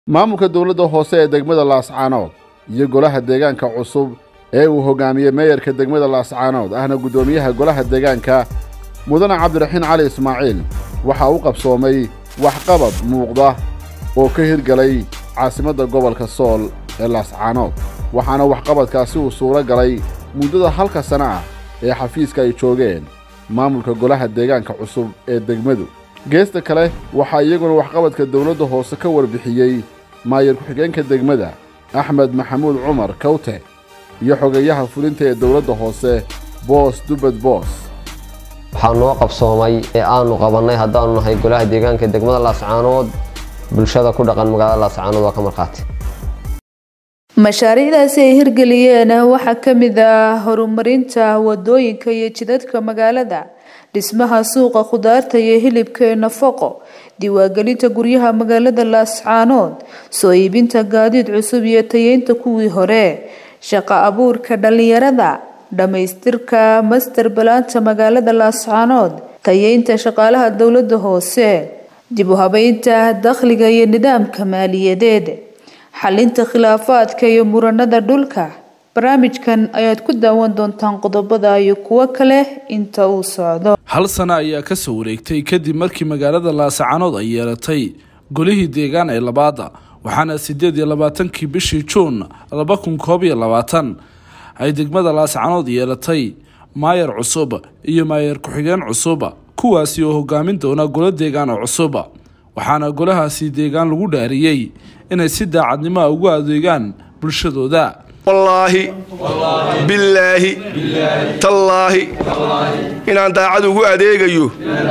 maamulka dowladda hoose ee degmada laascaanood iyo golaha deegaanka cusub ee uu hoggaamiyey meeyarka degmada laascaanood ahna guddoomiyaha golaha deegaanka mudane cabdiraxiin cali ismaaciil waxaa u qabsoomay waxqabad muuqda oo ka hirgalay caasimadda gobolka sool ee laascaanood waxaana waxqabadkaasi uu suuro galay muddada halka sana ah ee xafiiska ay joogeen maamulka golaha deegaanka cusub ee degmadu geesta kale waxaa iyaguna waxqabadka dowladda hoose ka warbixiyey maayar ku-xigeenka degmada axmed maxamuud cumar kawte iyo xogeeyaha fulinta ee dowladda hoose boos dubbed boos waxaa noo qabsoomay ee aanu qabannay haddaanu nahay golaha deegaanka degmada laascaanood bulshada ku dhaqan magaalada laascaanood waa ka markhaati mashaariicdaasi ay hirgeliyeen waxaa ka mid ah horumarinta wadooyinka iyo jidadka magaalada dhismaha suuqa khudaarta iyo hilibka ee nafaqo diiwaangelinta guryaha magaalada laascaanood soo iibinta gaadiid cusub iyo tayeynta kuwii hore shaqo abuurka dhallinyarada dhammaystirka master balaanta magaalada laascaanood tayeynta shaqaalaha dowladda hoose dib u habeynta dakhliga iyo nidaamka maaliyadeed xalinta khilaafaadka iyo muranada dhulka barnaamijkan ayaad ku daawan doontaan qodobada iyo kuwo kale inta uu socdo hal sano ayaa ka soo wareegtay kadib markii magaalada laascaanood ay yeelatay golihii deegaan ee labaada waxaana sideed iyo labaatankii bishii juun laba kun koob iyo labaatan ay degmada laascaanood yeelatay maayar cusub iyo maayar ku-xigeen cusub kuwaasi oo hogaamin doona golo deegaan oo cusub waxaana golahaasi deegaan lagu dhaariyey inay si daacadnimo a ugu adeegaan bulshadooda wallaahi billaahi tallaahi inaan daacad ugu adeegayo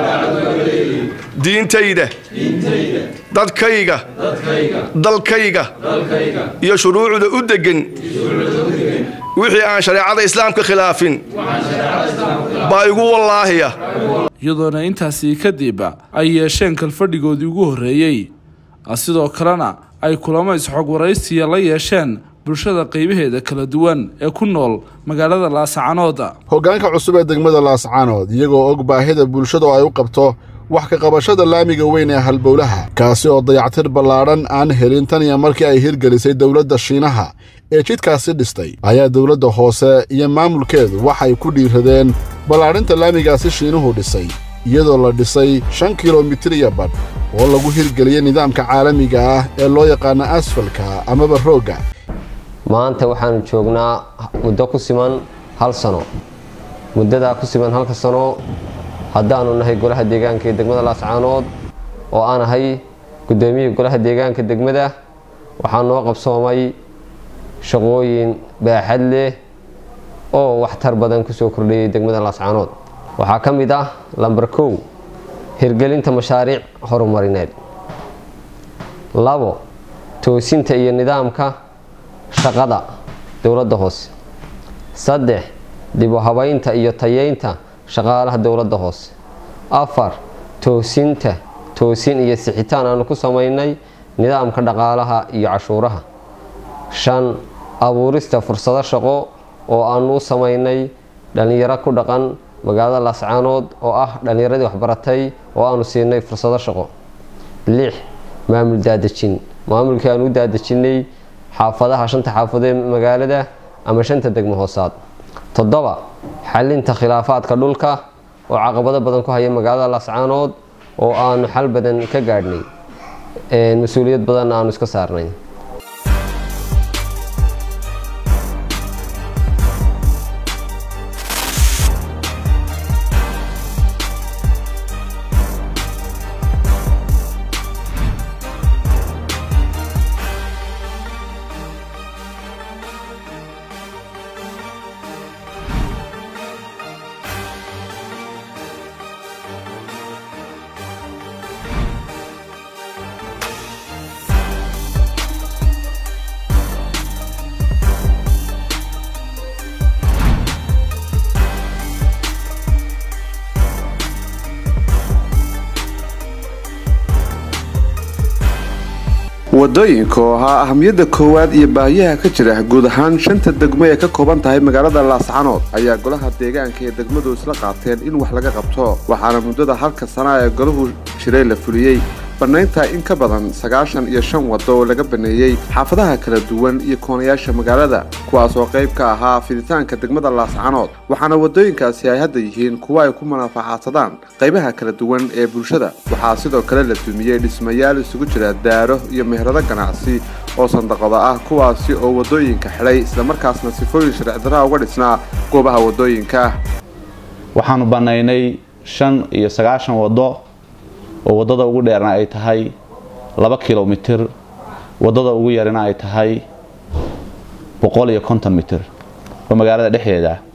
diintayda dadkayga dalkayga iyo shuruucda u deggan wixii aan shareecada islaamka khilaafin baa igu wallaahiya iyadoona intaasi kadib ay yeesheen kalfadhigoodii ugu horreeyey sidoo kalena ay kulamo isxog waraysiya la yeesheen bulshada qaybaheeda kala duwan ee ku nool magaalada laascaanood hoggaanka cusub ee degmada laascaanood iyagoo og baahida bulshadu ay u qabto wax ka qabashada laamiga weyn ee halbowlaha kaasi oo dayactir ballaadhan aan helin tan iyo markii ay hirgelisay dowladda shiinaha ee jidkaasi dhistay ayaa dowladda hoose iyo maamulkeedu waxay ku dhiiradeen ballaadhinta laamigaasi shiinuhu dhisay iyadoo la dhisay shan kilomitir iyo badh oo lagu hirgeliyey nidaamka caalamiga ah ee loo yaqaano asfalka amaba roogga maanta waxaanu joognaa muddo ku siman hal sano muddadaa ku siman halka sano haddaanu nahay golaha deegaanka ee degmada laascaanood oo aan ahay guddoomiyihii golaha deegaanka degmada waxaa noo qabsoomay shaqooyin baaxad leh oo waxtar badan kusoo kordhayay degmada laascaanood waxaa ka mid ah lambar kow hirgelinta mashaariic horumarineed labo toosinta iyo nidaamka shaqada dowladda hoose saddex dib u habaynta iyo tayeynta shaqaalaha dowladda hoose afar toosinta toosin iyo sixitaan aanu ku samaynay nidaamka dhaqaalaha iyo cashuuraha shan abuurista fursado shaqo oo aanu u samaynay dhallinyaro ku dhaqan magaalada laascaanood oo ah dhallinyaradii waxbaratay oo aanu siinay fursado shaqo lix maamul daadejin maamulkii aanu u daadejinay xaafadaha shanta xaafadee magaalada ama shanta degmo hoosaad toddoba xalinta khilaafaadka dhulka oo caqabado badan ku haya magaalada laascaanood oo aanu xal badan ka gaadhnay mas-uuliyad badanna aanu iska saarnay wadooyinka oo ahaa ahamiyadda koowaad iyo baahiyaha ka jira guud ahaan shanta degmo ee ka kooban tahay magaalada laascaanood ayaa golaha deegaanka ee degmadu isla qaateen in wax laga qabto waxaana muddada halka sana ee golahu jiray la fuliyey bannaynta in ka badan sagaashan iyo shan waddo oo laga baneeyey xaafadaha kala duwan iyo koonayaasha magaalada kuwaas oo qayb ka ahaa fiditaanka degmada laascanood waxaana waddooyinkaasi ay hadda yihiin kuwa ay ku manaafacaadsadaan qaybaha kala duwan ee bulshada waxaa sidoo kale la dumiyey dhismayaal isugu jira daaro iyo meherado ganacsi oo sandaqada ah kuwaasi oo waddooyinka xidhay islamarkaasna sifooyin sharcidarraa uga dhisnaa goobaha waddooyinka waxaanu bannaynay shan iyo sagaashan waddo oo waddada ugu dheerna ay tahay laba kilomitir waddada ugu yarina ay tahay boqol iyo konton mitir oo magaalada dhexdeeda ah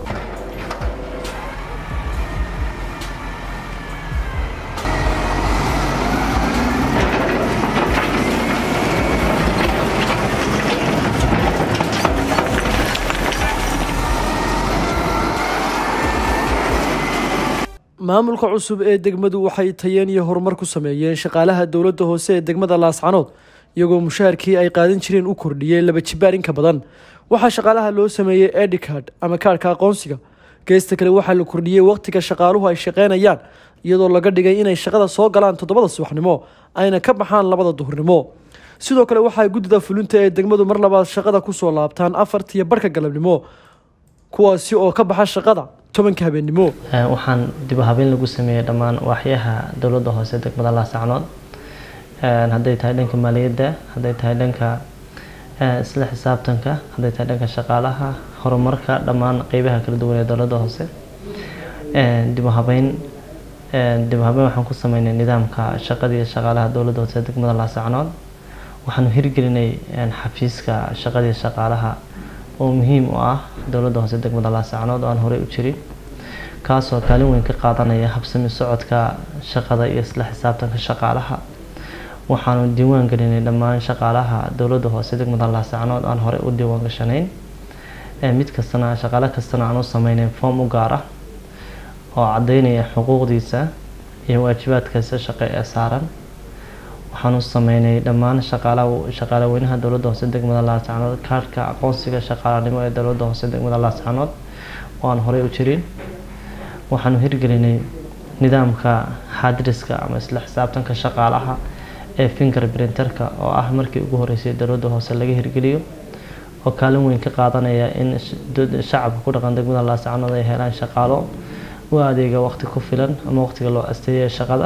maamulka cusub ee degmadu waxay tayeen iyo horumar ku sameeyeen shaqaalaha dowladda hoose ee degmada laascanood iyagoo mushaharkii ay qaadan jireen u kordhiyey laba jibaar inka badan waxaa shaqaalaha loo sameeyey edicard ama kaarhka aqoonsiga geesta kale waxaa la kordhiyey waqtiga shaqaaluhu ay shaqeynayaan iyadoo laga dhigay inay shaqada soo galaan toddobada subaxnimo ayna ka baxaan labada duhurnimo sidoo kale waxaa guddida fulinta ee degmadu mar labaad shaqada kusoo laabtaan afartiyo barhka galabnimo kuwaasi oo ka baxa shaqada tobanka habeennimo waxaan dib u habeyn lagu sameeyey dhammaan waaxyaha dowladda hoose degmada laasacnood hadday tahay dhanka maaliyadda hadday tahay dhanka isla xisaabtanka hadday tahay dhanka shaqaalaha horumarka dhammaan qeybaha kala duwan ee dowladda hoose dib u habeyn dib u habeyn waxaan ku sameynay nidaamka shaqadii shaqaalaha dowladda hoose degmada laasacnood waxaanu hirgelinay xafiiska shaqadii shaqaalaha oo muhiim u ah dowladda hoose degmada laasacnood oo aan horey u jirin kaasoo kaalin weyn ka qaadanaya habsami socodka shaqada iyo isla xisaabtanka shaqaalaha waxaanu diiwaan gelinay dhammaan shaqaalaha dowladda hoose degmada laasacnood aan horey u diiwaan gashanayn mid kastana shaqaale kastana aan u sameynayn foom u gaar ah oo cadeynaya xuquuqdiisa iyo waajibaadkiisa shaqo ee saaran waxaanu sameynay dhammaan shaqaalaweynaha dowladda hoose degmada laascanood kaarhka aqoonsiga shaqaalanimo ee dowladda hoose degmada laascanood oo aan horey u jirin waxaanu hirgelinay nidaamka xaadiriska ama isla xisaabtanka shaqaalaha ee finger printerka oo ah markii ugu horeysay dowladda hoose laga hirgeliyo oo kaalin weyn ka qaadanaya in shacabka ku dhaqan degmada laascanood ay helaan shaqaalo u adeega waqti ku filan ama waqtiga loo asteeyay shaqada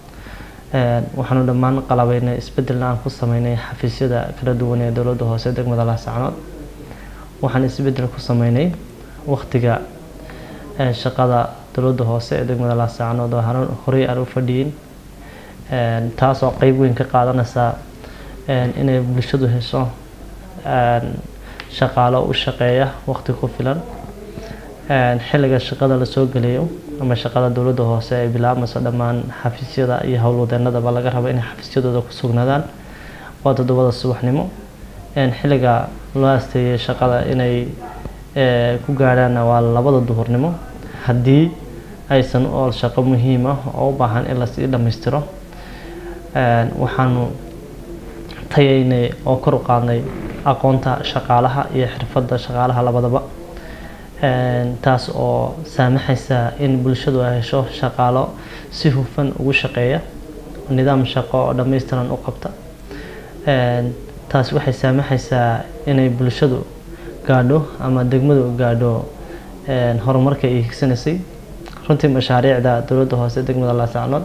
waxaanu dhammaan qalabeynay isbedelna aan ku sameynay xafiisyada kala duwan ee dowladda hoose degmada laasacnood waxaan isbedel ku sameynay waqtiga shaqada dowladda hoose ee degmada laasacnood oo horey aan u fadhiyin taasoo qeyb weyn ka qaadanaysa inay bulshadu hesho shaqaalo u shaqeeya waqti ku filan xilliga shaqada lasoo gelayo ama shaqada dowladda hoose ay bilaabmayso dhammaan xafiisyada iyo howlwadeenadaba laga rabo inay xafiisyadooda ku sugnaadaan waa toddobada subaxnimo xilliga loo asteeyay shaqada inay ku gaadhaanna waa labada duhurnimo haddii aysan ool shaqo muhiim ah oo u baahan in lasii dhammaystiro waxaanu tayaynay oo kor u qaadnay aqoonta shaqaalaha iyo xirfadda shaqaalaha labadaba taas oo saamaxaysa in bulshadu ay hesho shaqaalo si hufan ugu shaqeeya nidaam shaqo oo dhammaystiran u qabta taas waxay saamaxaysaa inay bulshadu gaadho ama degmadu gaadho horumarka ay higsanaysay runtii mashaariicda dowladda hoose degmada laasacnood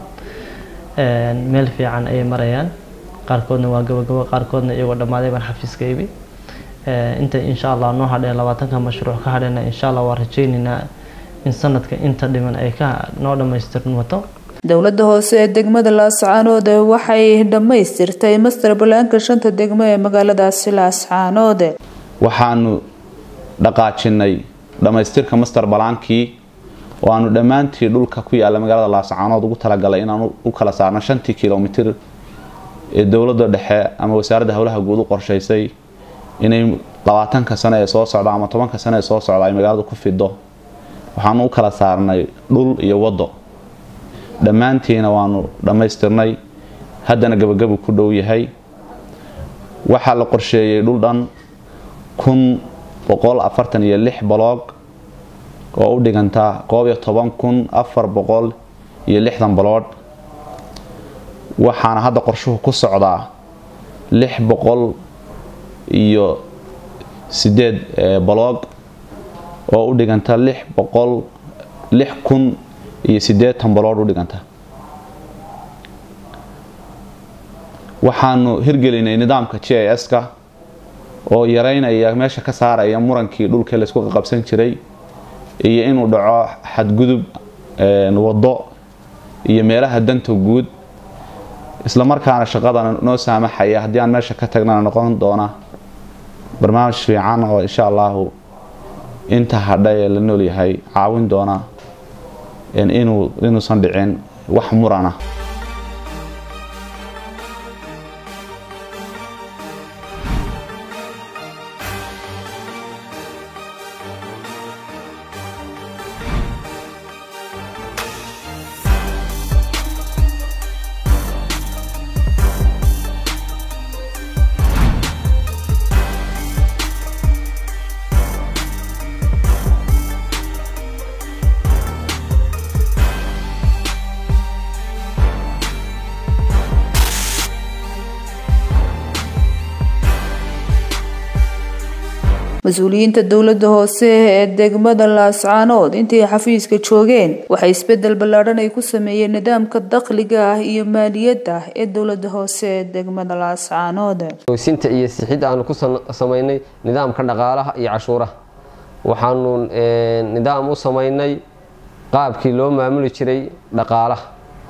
meel fiican ayay marayaan qaarkoodna waa gabagabo qaarkoodna iyagoo dhammaaday baan xafiiska ibi inta insha allah noo hadheen labaatanka mashruuc ka hadheena insha allah waa rajaynaynaa in sanadka inta dhiman ay ka noo dhammaystirmato dowladda hoose ee degmada laascaanood waxay dhammaystirtay master balaanka shanta degmo ee magaaladaasi laascaanood waxaanu dhaqaajinay dhammaystirka master balaankii oo aanu dhammaantii dhulka ku yaalla magaalada laascaanood ugu talagalay inaan u kala saarno shantii kilomitir ee dowladda dhexe ama wasaaradda howlaha guud u qorshaysay inay labaatanka sano ee soo socda ama tobanka sano ee soo socda ay magaalada ku fido waxaanu u kala saarnay dhul iyo waddo dhammaantiina waanu dhammaystirnay haddana gabagabu ku dhow yahay waxaa la qorsheeyey dhul dhan kun boqol afartan iyo lix boloog oo u dhiganta koob iyo toban kun afar boqol iyo lixdan baloodh waxaana hadda qorshuhu ku socdaa lix boqol iyo sideed baloog oo u dhiganta lix boqol lix kun iyo siddeetan balood u dhiganta waxaanu hirgelinay nidaamka g i s-ka oo yareynaya meesha ka saaraya murankii dhulka laysku qaqabsan jiray iyo inuu dhaco xadgudub waddo iyo meelaha danta guud isla markaana shaqadana noo saamaxaya haddii aan meesha ka tagnana noqon doona barnaamij fiican oo insha allahu inta hadha ee la nool yahay caawin doona inuu inuusan dhicin wax murana mas-uuliyiinta dowlada hoose ee degmada laascaanood intay xafiiska joogeen waxay isbedel ballaadhan ay ku sameeyeen nidaamka dakhliga ah iyo maaliyadda ee dowlada hoose ee degmada laascaanood toosinta iyo sixid aanu ku samaynay nidaamka dhaqaalaha iyo cashuuraha waxaanu nidaam u samaynay qaabkii loo maamuli jiray dhaqaalaha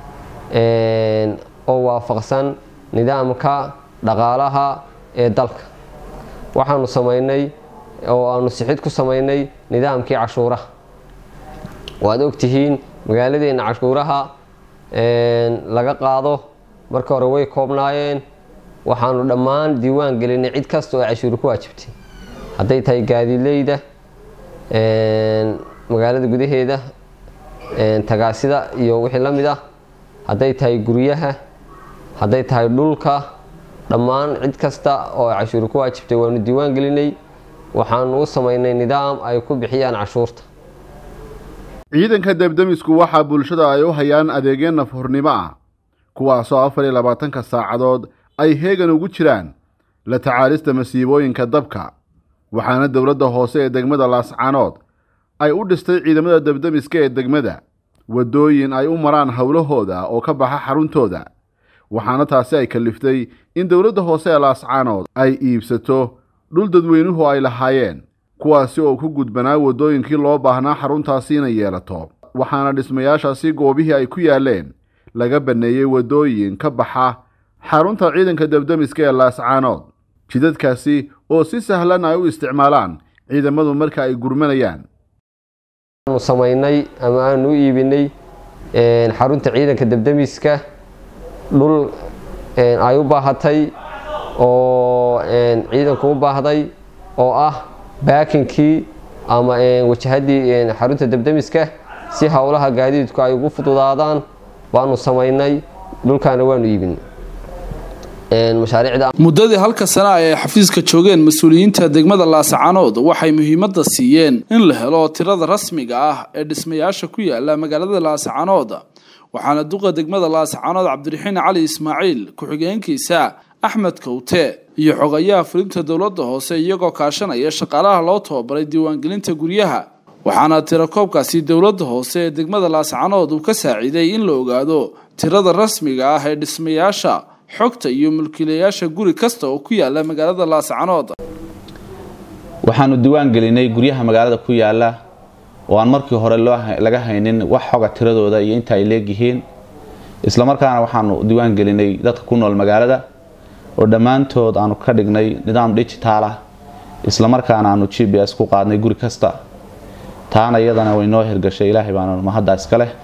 oo waafaqsan nidaamka dhaqaalaha ee dalka waxaanu samaynay oo aanu sixid ku samaynay nidaamkii cashuuraha waad ogtihiin magaaladeena cashuuraha laga qaado marka hore way koobnaayeen waxaanu dhammaan diiwaan gelinay cid kasta oo cashuuri ku waajibtay hadday tahay gaadiidleyda magaalada gudaheeda tagaasida iyo wixii la mid ah hadday tahay guryaha hadday tahay dhulka dhammaan cid kasta oo cashuuri ku waajibtay waanu diiwaan gelinay waxaanu u samaynay nidaam ay ku bixiyaan cashuurta ciidanka debdemisku waxaa bulshada ay u hayaan adeegyo nafhurnimo ah kuwaasoo afar iyo labaatanka saacadood ay heegan ugu jiraan la tacaalista masiibooyinka dabka waxaana dowladda hoose ee degmada laascaanood ay u dhistay ciidamada debdemiska ee degmada waddooyin ay u maraan howlahooda oo ka baxa xaruntooda waxaana taasi ay kaliftay in dowladda hoose ee laascaanood ay iibsato dhul dadweynuhu ay lahaayeen kuwaasi oo ku gudbanaa waddooyinkii loo baahnaa xaruntaasi inay yeelato waxaana dhismayaashaasi goobihii ay ku yaaleen laga banneeyey waddooyin ka baxa xarunta ciidanka debdemiska ee laascaanood jidadkaasi oo si sahlan ay u isticmaalaan ciidamadu marka ay gurmanayaan aanu samaynay ama aanu u iibinay xarunta ciidanka debdemiska dhul ay u baahatay oo ciidanku u baahday oo ah baakinkii ama wajahadii xarunta debdemiska si howlaha gaadiidku ay ugu fududaadaan baanu samaynay dhulkaana waanu iibinay muddadii halka sana ay xafiiska joogeen mas-uuliyiinta degmada laascaanood waxay muhiimadda siiyeen in la helo tirada rasmiga ah ee dhismayaasha ku yaala magaalada laascaanood waxaana duqa degmada laascaanood cabdiraxiin cali ismaaciil ku-xigeenkiisa axmed kowte iyo xogayaha fulinta dowladda hoose iyagoo kaashanaya shaqaalaha loo tababaray diiwaangelinta guryaha waxaana tirakoobkaasi dowladda hoose ee degmada laascaanood uu ka saaciiday in la ogaado tirada rasmiga ah ee dhismayaasha xogta iyo mulkiilayaasha guri kasta oo ku yaala magaalada laascaanood waxaanu diiwaan gelinay guryaha magaalada ku yaala oo aan markii hore laga haynin wax xoga tiradooda iyo inta ay leegyihiin islamarkaana waxaanu diiwaan gelinay dadka ku nool magaalada oo dhammaantood aanu ka dhignay nidaam digitaal ah islamarkaana aanu g b s ku qaadnay guri kasta taana iyadana way noo hirgashay ilaahay baana mahadda iska leh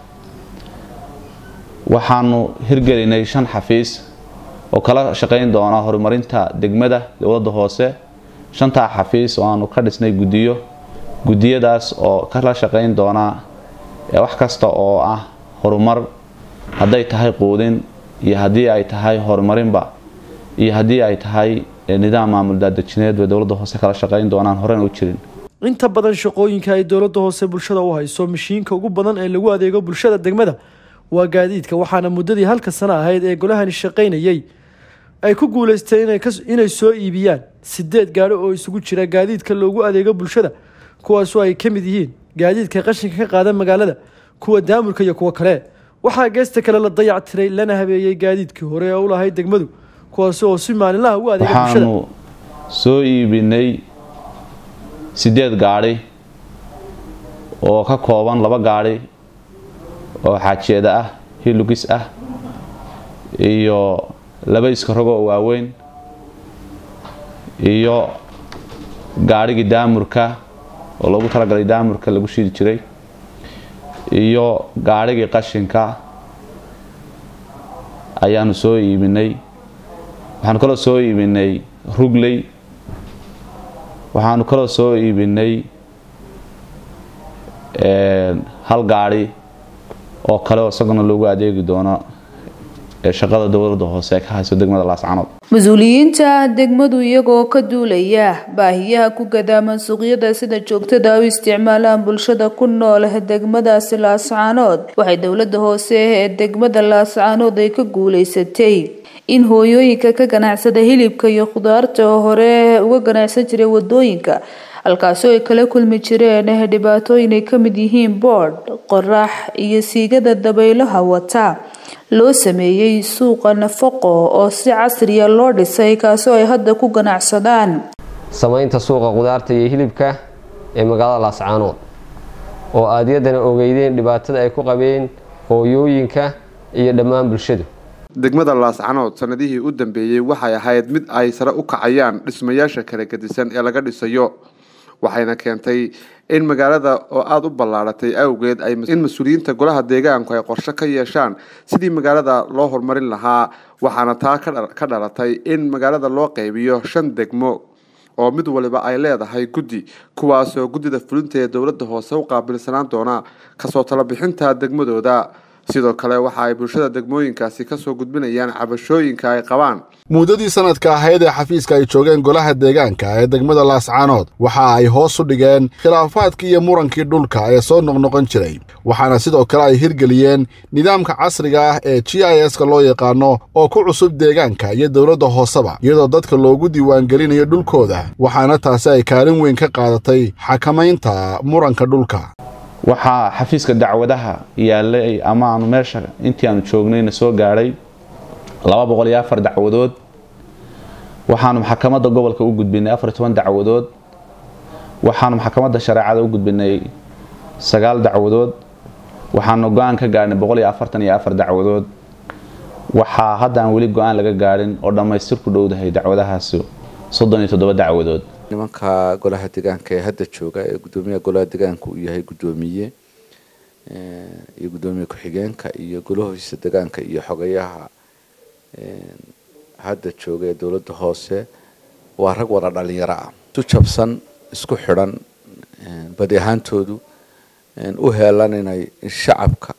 waxaanu hirgelinay shan xafiis oo kala shaqayn doona horumarinta degmada dowladda hoose shantaa xafiis oo aanu ka dhisnay guddiyo guddiyadaas oo kala shaqayn doona wax kasta oo ah horumar hadday tahay quudin iyo haddii ay tahay horumarinba iyo haddii ay tahay nidaam maamul daadajineed bay dowladda hoose kala shaqayn doonaan horena u jirin inta badan shaqooyinka ay dowladda hoose bulshada u hayso mashiinka ugu badan ee lagu adeego bulshada degmada waa gaadiidka waxaana muddadii halka sano ahayd ee golahani shaqaynayey ay ku guuleysteen inay soo iibiyaan sideed gaadho oo isugu jira gaadiidka loogu adeego bulshada kuwaasoo ay ka mid yihiin gaadiidka qashinka ka qaada magaalada kuwa daamurka iyo kuwo kale waxaa geesta kale la dayac tiray lana habeeyey gaadiidkii hore ee u lahayd degmadu kuwaasi oo si maalinlaha u adeega bulshada waxaanu soo iibinay sideed gaadhi oo ka kooban laba gaadhi oo xaajeeda ah hilugis ah iyo laba iskarogo oo waaweyn iyo gaadhigii daamurka oo loogu talagalay daamurka lagu shidi jiray iyo gaadhigii qashinka ayaanu soo iibinay waxaanu kaloo soo iibinay rugley waxaanu kaloo soo iibinay hal gaadhi oo kale oo isaguna loogu adeegi doono ee shaqada dowladda hoose ee ka hayso degmada laascanood mas-uuliyiinta degmadu iyagoo ka duulaya baahiyaha ku gadaaman suuqyada sida joogtada u isticmaalaan bulshada ku nool degmadaasi laascaanood waxay dowlada hoose ee degmada laascaanood ay ka guuleysatay in hooyooyinka ka ganacsada hilibka iyo khudaarta oo hore uga ganacsan jiray wadooyinka halkaasoo ay kala kulmi jireen dhibaatooyin ay kamid yihiin boodh qorax iyo siigada dabaylaha wata loo sameeyey suuqa nafaqo oo si casriya loo dhisay kaasoo ay hadda ku ganacsadaan samaynta suuqa khudaarta iyo hilibka ee magaalada laascaanood oo aadyadana ogeydeen dhibaatada ay ku qabeen hooyooyinka iyo dhammaan bulshadu degmada laascanood sanadihii u dambeeyey waxay ahayd mid ay sare u kacayaan dhismayaasha kala gedisan ee laga dhisayo waxayna keentay in magaalada oo aada u ballaaratay awgeed in mas-uuliyiinta golaha deegaanku ay qorshe ka yeeshaan sidii magaalada loo horumarin lahaa waxaana taa ka dhalatay in magaalada loo qaybiyo shan degmo oo mid waliba ay leedahay guddi kuwaasoo guddida fulinta ee dowladda hoose u qaabilsanaan doona kasoo talabixinta degmadooda sidoo kale waxa ay bulshada degmooyinkaasi kasoo gudbinayaan cabashooyinka ay qabaan muddadii sanadka ahayd ee xafiiska ay joogeen golaha deegaanka ee degmada laascaanood waxa ay hoos u dhigeen khilaafaadkii iyo murankii dhulka ee soo noqnoqon jiray waxaana sidoo kale ay hirgeliyeen nidaamka casriga ah ee g i s ka loo yaqaano oo ku cusub deegaanka iyo dowladda hooseba iyadoo dadka loogu diiwaangelinayo dhulkooda waxaana taasi ay kaalin weyn ka qaadatay xakamaynta muranka dhulka waxaa xafiiska dacwadaha yaalay ama aanu meesha intii aanu joognayna soo gaadhay laba boqol iyo afar dacwadood waxaanu maxkamadda gobolka u gudbinay afar toban dacwadood waxaanu maxkamadda shareecada u gudbinay sagaal dacwadood waxaanu go-aan ka gaadhnay boqol iyo afartan iyo afar dacwadood waxaa hadda aan weli go-aan laga gaadhin oo dhammaystir ku dhowdahay dacwadahaasi soddon iyo toddoba dacwadood nimanka golaha deegaanka ee hadda jooga ee gudoomiyaha golaha deegaanka uu yahay gudoomiye iyo gudoomiye ku-xigeenka iyo golahoisa deegaanka iyo xogayaha hadda jooga ee dowladda hoose waa rag wada dhalinyaro ah isu jabsan isku xidhan badi ahaantoodu u heelan inay shacabka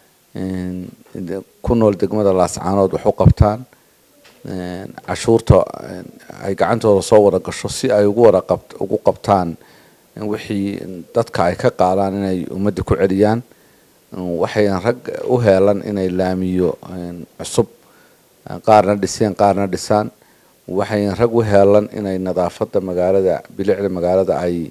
ku nool degmada laascaanood wax u qabtaan cashuurta ay gacantooda soo wada gasho si ay ugu wada ugu qabtaan wixii dadka ay ka qaadaan inay ummadda ku celiyaan waxayn rag u heelan inay laamiyo cusub qaarna dhiseen qaarna dhisaan waxayn rag u heelan inay nadaafadda magaalada bilicda magaalada ay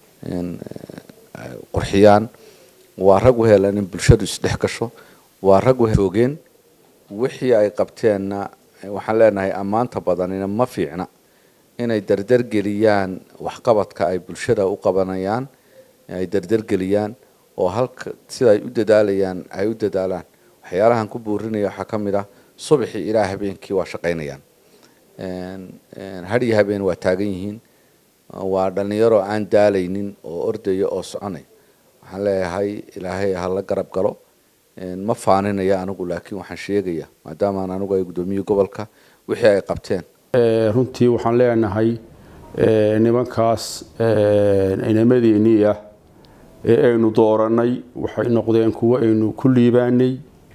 qurxiyaan waa rag u heelan in bulshadu isdhex gasho waa rag joogeen wixii ay qabteenna waxaan leenahay ammaanta badanina ma fiicna inay dardargeliyaan waxqabadka ay bulshada u qabanayaan ay dardargeliyaan oo halka sida ay u dadaalayaan ay u dadaalaan waxyaalahan ku buurinaya waxaa ka mid ah subaxii ilaa habeenkii waa shaqaynayaan hadhiyo habeen waa taagan yihiin waa dhalinyaro aan daalaynin oo ordaya oo soconay waxaan leeyahay ilaahay hala garab galo ma faaninaya anigu laakiin waxaan sheegaya maadaamaan anigu ay guddoomiye gobolka wixii ay qabteen runtii waxaan leenahay nimankaas inamadeenii ah ee aynu dooranay waxay noqdeen kuwo aynu ku liibaanay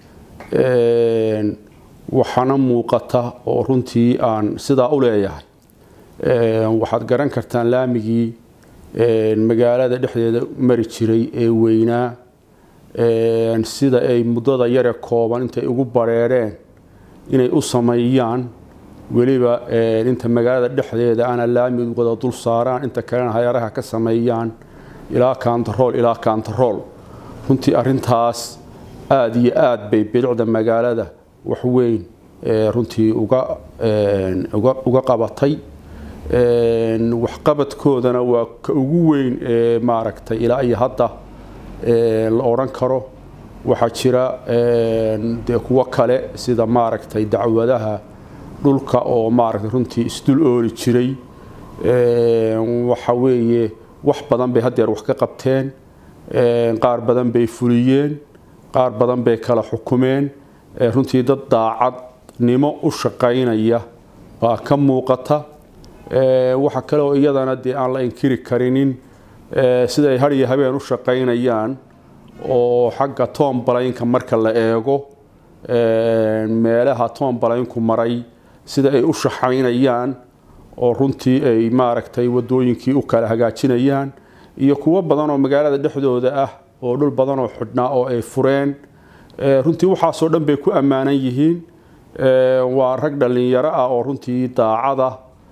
waxaana muuqata oo runtii aan sidaa u leeyahay waxaad garan kartaan laamigii magaalada dhexdeeda mari jiray ee weynaa sida ay muddada yare kooban intay ugu bareereen inay u sameeyaan weliba inta magaalada dhexdeeda ana laamid wada dul saaraan inta kalena hayaaraha ka sameeyaan ilaa kaantarool ilaa kaantarool runtii arintaas aada iyo aad bay bilicda magaalada waxweyn runtii uga qabatay waxqabadkoodana waa ka ugu weyn ee maaragtay ilaa iyo hadda la odhan karo waxaa jira dee kuwo kale sida maaragtay dacwadaha dhulka oo maaragtay runtii isdul ooli jiray waxa weeye wax badan bay haddeer wax ka qabteen qaar badan bay fuliyeen qaar badan bay kala xukumeen runtii dad daacadnimo u shaqaynaya baa ka muuqata waxa kale oo iyadana dee aan la inkiri karinin siday har iyo habeen u shaqaynayaan oo xagga tombalaynka marka la eego meelaha tombalaynku maray sida ay u shaqaynayaan oo runtii ay maaragtay wadooyinkii u kala hagaajinayaan iyo kuwo badan oo magaalada dhexdooda ah oo dhul badan oo xidhnaa oo ay fureen runtii waxaasoo dhan bay ku ammaanan yihiin waa rag dhallinyaro ah oo runtii daacada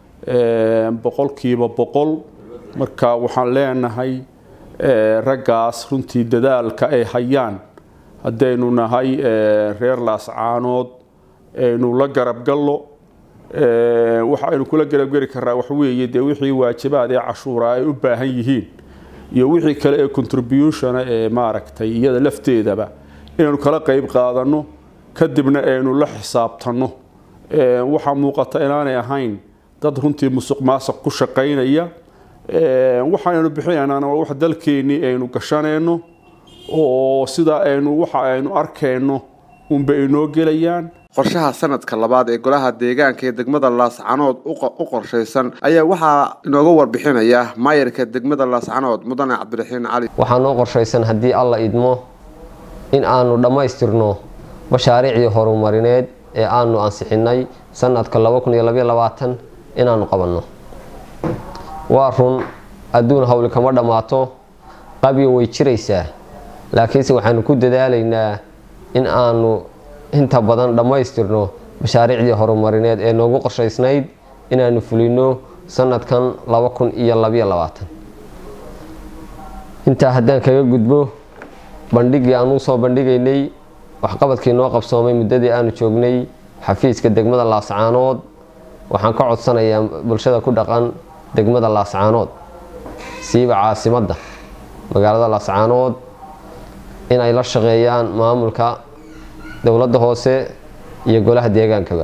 boqolkiiba boqol marka waxaan leenahay raggaas runtii dadaalka ay hayaan haddaynu nahay reer laascaanood aynu la garabgallo waxa aynu kula garabgeli karnaa waxweeye dee wixii waajibaad ee cashuura ay u baahan yihiin iyo wixii kale ee contributiona ee maaragtay iyada lafteedaba inaynu kala qayb qaadanno kadibna aynu la xisaabtanno waxaa muuqata inaanay ahayn dad runtii musuq maasuq ku shaqaynaya waxaaynu bixinaynaan waa wax dalkeennii aynu gashanayno oo sidaa aynu waxa aynu arkayno unba inoo gelayaan qorshaha sanadka labaad ee golaha deegaanka ee degmada laascanood u qorshaysan ayaa waxaa inooga warbixinaya maayarka degmada laascanood mudane cabdiraxiin cali waxaa noo qorshaysan haddii alla idmo in aanu dhammaystirno mashaariicdii horumarineed ee aanu ansixinnay sanadka inaanu qabanno waa run adduun hawli kama dhammaato qabyo way jiraysaa laakiinse waxaanu ku dadaalaynaa in aanu inta badan dhammaystirno mashaariicdii horumarineed ee noogu qorshaysnayd inaanu fulino sanadkan intaa haddaan kaga gudbo bandhigii aan usoo bandhigaynay waxqabadkii noo qabsoomay muddadii aanu joognay xafiiska degmada laascaanood waxaan ka codsanayaa bulshada ku dhaqan degmada laascaanood siiba caasimadda magaalada laascaanood in ay la shaqeeyaan maamulka dowladda hoose iyo golaha deegaankaba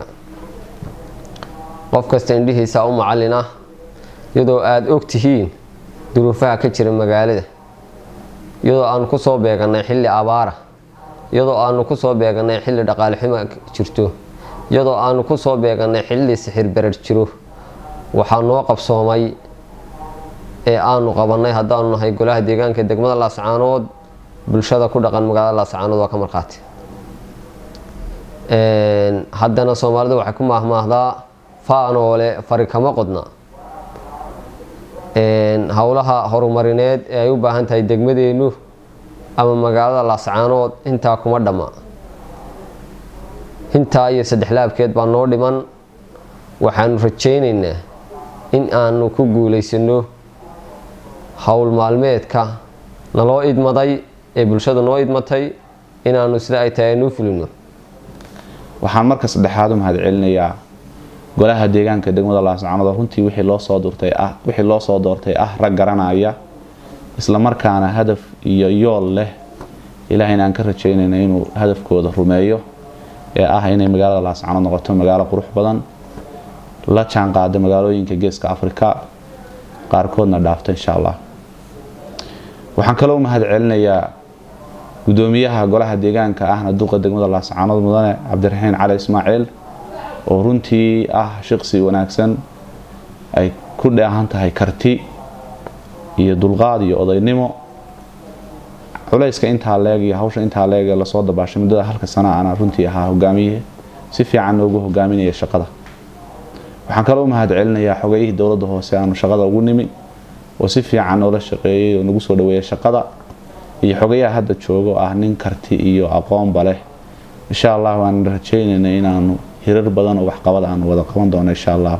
qof kasta indhihiisa u macallin ah iyadoo aada og tihiin duruufaha ka jira magaalada iyadoo aanu ku soo beegannay xilli abaara iyadoo aanu ku soo beegannay xilli dhaqaale xumo jirto iyadoo aanu ku soo beegannay xilli sixir berar jiro waxaa noo qabsoomay ee aanu qabannay haddaanu nahay golaha deegaanka degmada laascaanood bulshada ku dhaqan magaalada laascaanood waa ka markhaati haddana soomaalida waxay ku maahmaahdaa faanoole fari kama qodna howlaha horumarineed ee ay u baahan tahay degmadeennu ama magaalada laascaanood intaa kuma dhamma intaa iyo saddex laabkeed baa noo dhiman waxaanu rajaynaynaa in aanu ku guulaysano howl maalmeedka naloo idmaday ee bulshada noo idmatay inaanu sida ay tahay anuu fulino waxaan marka saddexaad u mahad celinayaa golaha deegaanka degmada laascaanood oo runtii wixii loo soo doortay ah wixii loo soo doortay ah rag garanaya isla markaana hadaf iyo yool leh ilaahayna aan ka rajaynayna inuu hadafkooda rumeeyo ee ah inay magaalada laascaanood noqoto magaalo qurux badan la jaan qaada magaalooyinka geeska afrika qaarkoodna dhaafto insha allah waxaan kaloo mahad celinayaa gudoomiyaha golaha deegaanka ahna duqa degmada laascaanood mudane cabdiraxiin cali ismaaciil oo runtii ah shaqsi wanaagsan ay ku dheehan tahay karti iyo dulqaad iyo odaynimo culayska intaa leeg iyo hawsha intaa leeg ee lasoo dabaashay muddada halka sana ana runtii ahaa hogaamiye si fiican noogu hogaaminaya shaqada waxaan kaloo u mahad celinayaa xogayihii dowladda hoose aanu shaqada ugu nimi oo si fiican noola shaqeeyey oo nagu soo dhaweeyay shaqada iyo xogayaha hadda joogo ah nin karti iyo aqoonba leh insha allah waan rajaynaynaa inaanu hirar badan oo waxqabad aanu wada qaban doono insha allah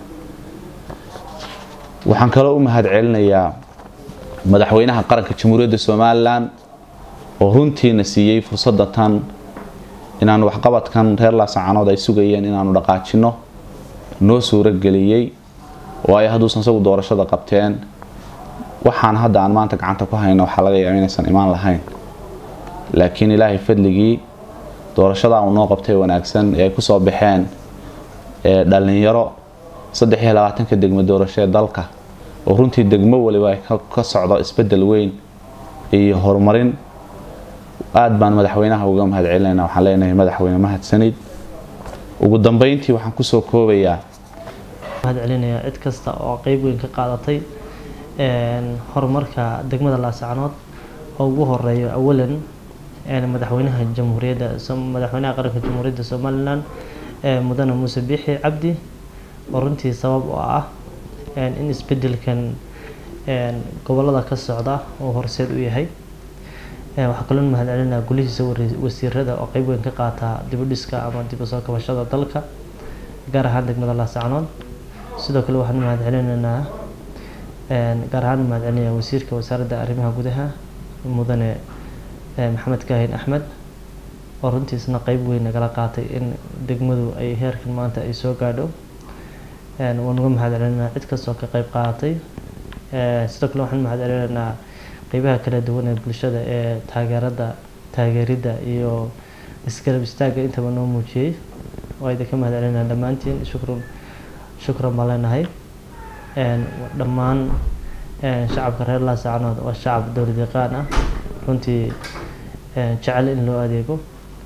waxaan kaloo u mahad celinayaa madaxweynaha qaranka jamhuuriyadda somalilan oo runtiina siiyey fursadda tan inaanu waxqabadkan reer laasacanood ay sugayeen inaanu dhaqaajino noo suurageliyey waayo hadduusan isagu doorashada qabteen waxaan hadda aan maanta gacanta ku hayno waxaa laga yaaba inaysan imaan lahayn laakiin ilaahay fadligii doorashadaa uu noo qabtay wanaagsan ee ay kusoo baxeen dhalinyaro saddex iyo labaatanka degmo doorasho ee dalka oo runtii degmo waliba ay ka socdo isbedel weyn iyo horumarin aada baan madaxweynaha uga mahad celinayna waxaan leenahay madaxweyne mahadsanid ugu dambeyntii waxaan kusoo koobayaa mahad celinayaa cid kasta oo qeyb weyn ka qaadatay horumarka degmada laasacanood oo ugu horeeyo awalan madaxweynaha jamhuuriyadda madaxweynaha qaranka jamhuuriyadda somalilan mudane muuse biixi cabdi oo runtii sabab oo ah in isbedelkan gobolada ka socda oo horseed u yahay waxaa kaloo mahad celinaa gulihiisa wasiirada oo qeyb weyn ka qaata dibudhiska ama dib u soo kabashada dalka gaar ahaan degmada laasacanood sidoo kale waxaan mahad celinaynaa gaar ahaan mahad celinaya wasiirka wasaaradda arrimaha gudaha mudane maxamed kaahin axmed oo runtiisna qeyb weyn nagala qaatay in degmadu ay heerkan maanta ay soo gaadho waan uga mahad celinaynaa cid kastoo ka qeyb qaadatay sidoo kale waxaan mahad celinaynaa qeybaha kala duwan ee bulshada ee taageerada taageeridda iyo isgarab istaagga intaba noo muujiyey waa idinka mahad celinaa dhammaantiin shukran shukran baan leenahay dhammaan shacabka reer laasacanood waa shacab dowlad yaqaan ah runtii jecel in loo adeego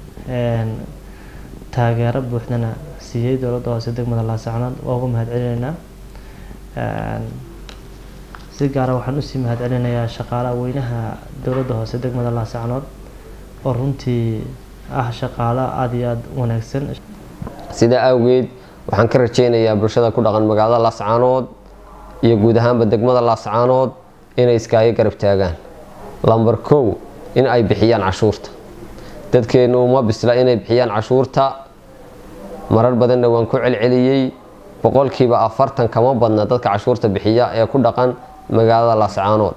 taageero buuxdana siiyey dowladda hoose degmada laasacanood waa uga mahad celinaynaa si gaara waxaan usii mahad celinayaa shaqaalaha weynaha dowladda hoose degmada laasacanood oo runtii ah shaqaalo aada iyo aada wanaagsan sidaa awgeed waxaan ka rajaynayaa bulshada ku dhaqan magaalada laascaanood iyo guud ahaanba degmada laascaanood inay iskaaga garab taagaan lamber kow in ay bixiyaan cashuurta dadkeennu uma bisla inay bixiyaan cashuurta marar badanna waan ku celceliyey boqolkiiba afartan kama badna dadka cashuurta bixiya ee ku dhaqan magaalada laascaanood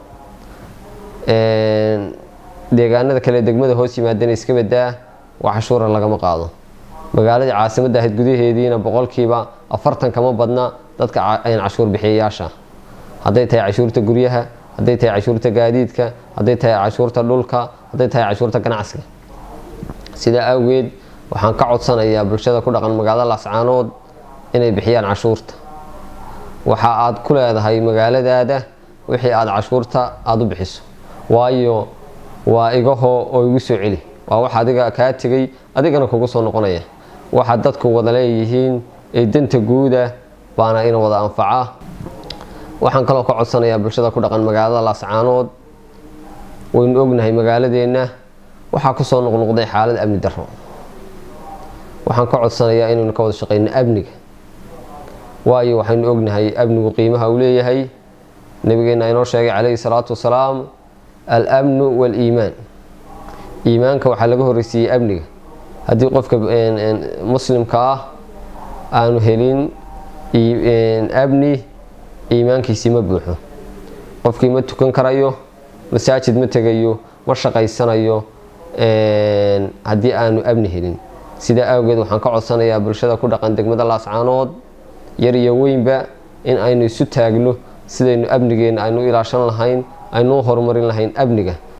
deegaanada kale degmada hoos yimaadana iska badaa wax cashuura lagama qaado magaaladii caasimadda ahayd gudaheediina boqolkiiba afartan kama badna dadka cashuur bixiyayaasha hadday tahay cashuurta guryaha hadday tahay cashuurta gaadiidka hadday tahay cashuurta dhulka hadday tahay cashuurta ganacsiga sidaa awgeed waxaan ka codsanayaa bulshada ku dhaqan magaalada laascaanood inay bixiyaan cashuurta waxa aad ku leedahay magaaladaada wixii aada cashuurta aada u bixiso waayo waa igahoo oo igu soo celi waa wax adiga kaa tegay adigana kugu soo noqonaya waxa dadku wada leeyihiin ee danta guuda baana ina wada anfaca waxaan kaloo ka codsanayaa bulshada ku dhaqan magaalada laascaanood waynu ognahay magaaladeenna waxaa kusoo noqnoqday xaalad amni daro waxaan ka codsanayaa inaynu ka wada shaqeyno amniga waayo waxaynu ognahay amnigu qiimaha uu leeyahay nabigeena inoo sheegay calayhi salaatu wasalaam al-amnu waal-iimaan iimaanka waxaa laga horreysiiyey amniga haddii qofka muslimka ah aanu helin amni iimaankiisii ma buuxo qofkii ma tukan karayo masaajid ma tegayo ma shaqaysanayo haddii aanu amni helin sidaa awgeed waxaan ka codsanayaa bulshada ku dhaqan degmada laascaanood yar iyo weynba in aynu isu taagno sidaynu amnigeena aynu ilaashan lahayn aynu horumarin lahayn amniga